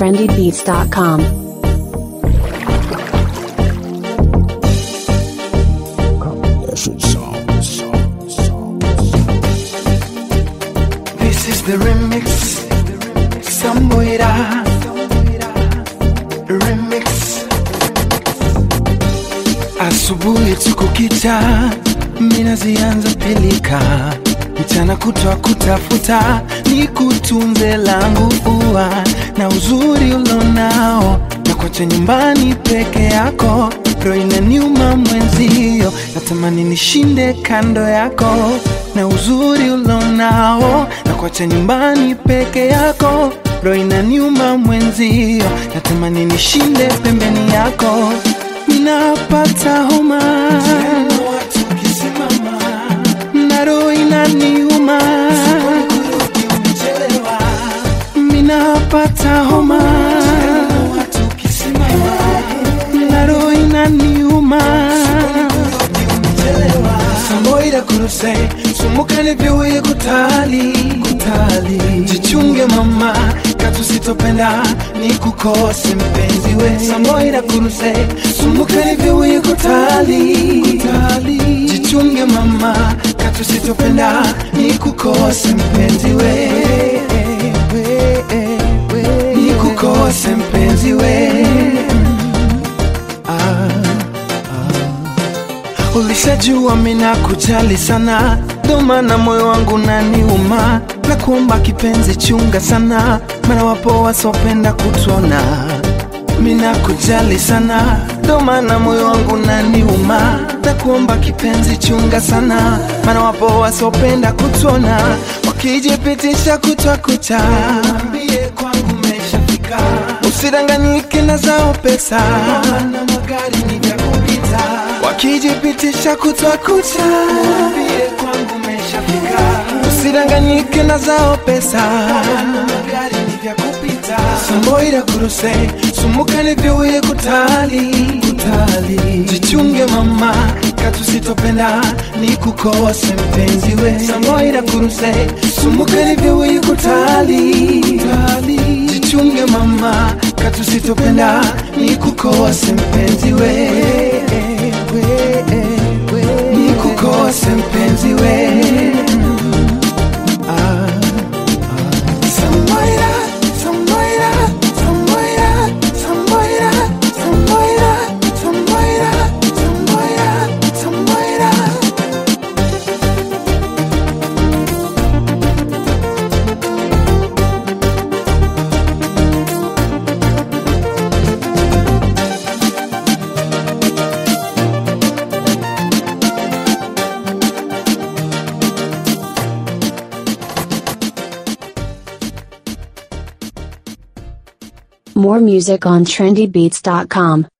trendybeats.com. This is the remix. Samboira. Remix. Asubuhi tuko kita, mina zianza pilika, mchana kutwa kutafuta, ni kutunze langu ua na uzuri ulonao, na kwacha nyumbani peke yako, roho inaniuma mwenzio, natamani nishinde kando yako, na uzuri ulonao, na kwacha nyumbani peke yako, roho inaniuma mwenzio, natamani nishinde pembeni yako ninapata homa na roho inaniuma ninapata homa na roho inaniuma samboira kuruse sumukane vyowe kutali kutali jichunge mama katusitopenda ni kukose mpenzi we samboira kuruse sumukane vyowe kutali kutali jichunge mama katusitopenda ni kukose mpenzi we ni kukose mpenzi we ah. Ulishajua mina kujali sana, ndo maana moyo wangu naniuma, na kuomba kipenzi, chunga sana, maana wapo wasopenda kutona. Mina kujali sana, ndo maana moyo wangu naniuma, na kuomba kipenzi, chunga sana, maana wapo wasopenda kutona, wakijipitisha kutwa kucha, ambie kwangu umeshafika, usidanganyike na zao pesa, na magari ni vya kupita wakijipitisha kutwa kucha, waambie kwangu umeshafika, usidanganyike na zao pesa, magari ni vya kupita. Samboira kuruse sumukane vyowe kutali kutali, jichunge mama katusitopenda ni kukose mpenzi we. Samboira kuruse sumukane vyowe kutali kutali, jichunge mama katusitopenda ni kukose mpenzi we nikukose mpenzi we Ah, ah. Samboira, Samboira, Samboira, Samboira, Samboira, Samboira, Samboira, Samboira. More music on trendybeats.com.